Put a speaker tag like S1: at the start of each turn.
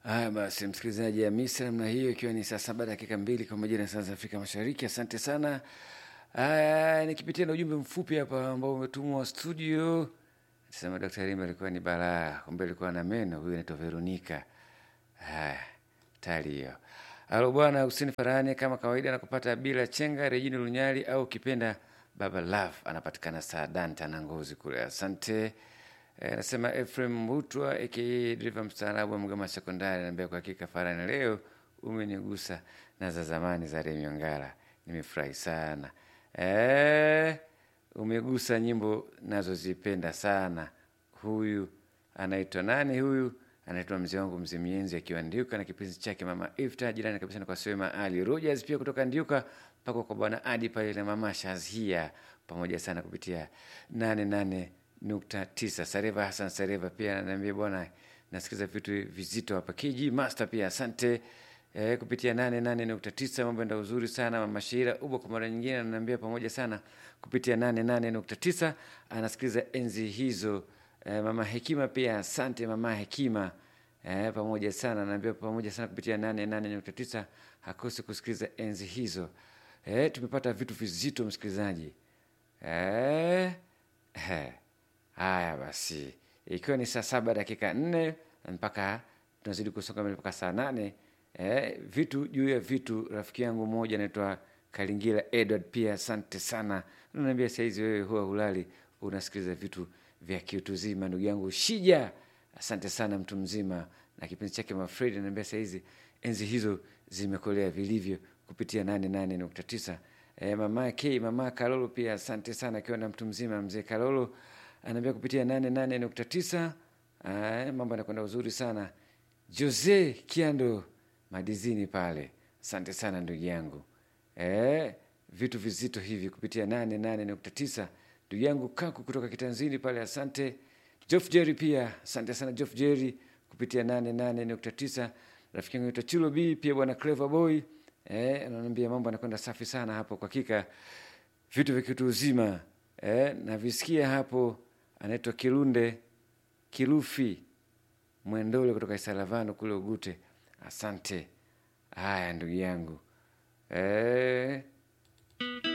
S1: Haya basi, msikilizaji ya misa namna hiyo, ikiwa ni saa saba dakika mbili kwa majira ya saa za Afrika Mashariki. Asante sana. Haya, nikipitia na ujumbe mfupi hapa ambao umetumwa studio, sema Daktari Rimba alikuwa ni balaa, kumbe alikuwa na meno. Huyu anaitwa Veronika. Haya, tayari hiyo. Halo bwana Hussein Farani, kama kawaida nakupata bila chenga Rejini Lunyali au ukipenda Baba Love, anapatikana Saadanta na Ngozi kule. Asante. Eh, Anasema Ephraim Mbutwa aka driver mstaarabu wa Mgama Sekondari, anaambia kwa hakika Farani, leo umenigusa na za zamani za Remi Ongala, nimefurahi sana. Eh, umegusa nyimbo nazozipenda sana. Huyu anaitwa nani? Huyu anaitwa mzee wangu mzee Mienzi akiwa Ndiuka na kipenzi chake mama Ifta, jirani kabisa na kwa Swema Ali Rogers, pia kutoka Ndiuka mpaka kwa bwana Adi pale na mama Shazia, pamoja sana kupitia nane nane nukta tisa. Sareva Hassan Sareva pia ananiambia bwana, nasikiza vitu vizito hapa. KG Master pia asante eh, kupitia nane nane nukta tisa. Mambo enda uzuri sana. Mama Shira Ubo kwa mara nyingine ananiambia pamoja sana kupitia nane nane nukta tisa, anasikiliza enzi hizo. Eh, mama Hekima pia asante mama Hekima eh, pamoja sana anaambia pamoja sana kupitia nane nane nukta tisa, hakosi kusikiliza enzi hizo. Eh, tumepata vitu vizito msikilizaji eh, eh. Haya basi, ikiwa ni saa saba dakika nne mpaka tunazidi kusonga mbele mpaka saa nane eh, vitu juu ya vitu. Rafiki yangu mmoja anaitwa Kalingira Edward, pia asante sana. Unaniambia saizi wewe huwa hulali unasikiliza vitu vya kiutu zima. Ndugu yangu Shija, asante sana, mtu mzima na kipenzi chake Mafredi ananiambia saizi enzi hizo zimekolea vilivyo kupitia nane nane nukta tisa. Eh, mama K, mama Kalolo pia asante sana, akiwa na mtu mzima mzee Kalolo anaambia kupitia nane nane nukta tisa. Ah, mambo yanakwenda uzuri sana. Jose Kiando madizini pale, asante sana ndugu yangu eh, vitu vizito hivi kupitia nane nane nukta tisa. Ndugu yangu Kaku kutoka Kitanzini pale, asante. Jof Jerry pia asante sana Jof Jerry kupitia nane nane nukta tisa. Rafiki yangu naitwa Chulo B pia bwana Clever Boy eh, ananiambia mambo yanakwenda safi sana hapo, kwa hakika vitu vya kitu uzima eh, navisikia hapo. Anaitwa Kilunde Kilufi Mwendole kutoka Isalavano kule Ugute, asante. Haya ndugu yangu eh.